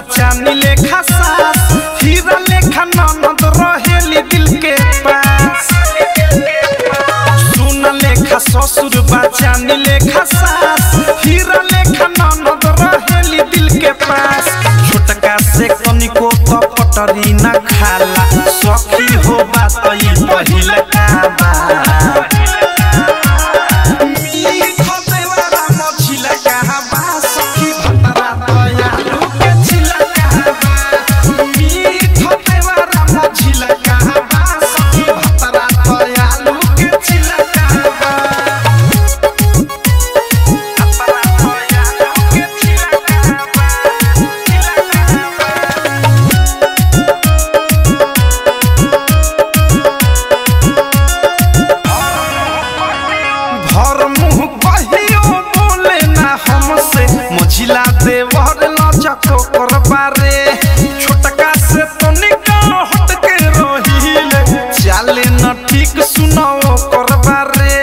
चानी लेखा सास हीरा लेखा ननद रहेली दिल के पास सुन लेखा ससुर चानी लेखा सास हीरा लेखा ननद रहेली दिल के पास छोटका से कनिको तो पटरी न खाला सखी हो बात ई पहिल का बा भर मुंह कहियो बोले ना हमसे मझिला देवर लचको करबा रे छोटका से तो निकाल हट के रहिले चाले न ठीक सुनाओ करबा रे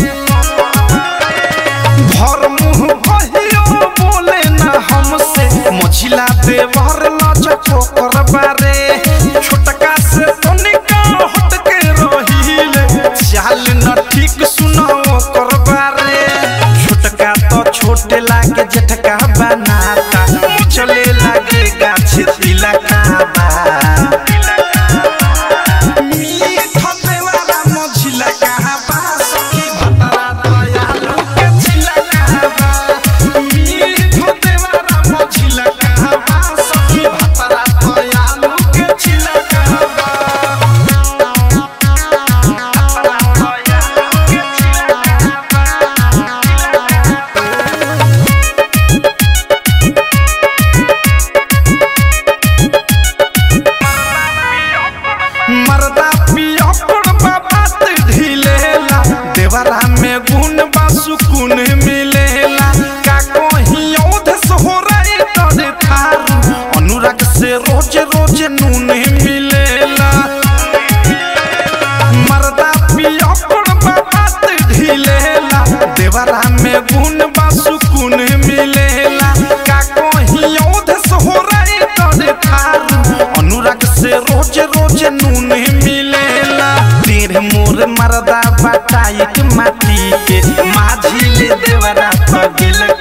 भर मुंह कहियो बोले ना हमसे मझिला देवर लचको करबा रे छोटका से तो निकाल हट के रहिले चाल न ठीक सुनाओ करबा रे छोटका तो छोटे लागे जेठका बनाता चले लागे गाछ तिलका बा मीठ देवारा मझिला कहाँ बा सखी भतरा दयालु के छिलका बा मीठ देवारा मझिला कहाँ बा सखी भतरा दयालु के छिलका बा मरदा पिया पड़बा बात ढिलेला देवरा में गुण बा सुकून मिलेला का कहीं औधस हो रही तोरे थारू अनुराग से रोज रोज नून मिलेला मरदा पिया पड़बा बात ढिलेला देवरा में गुण बा सुकून मिलेला का कहीं औधस हो रही तोरे थारू अनुराग से रोज रोज नून मिलेला तीर मोर मरदा बटाई के माटी के माझी ले देवरा पगिल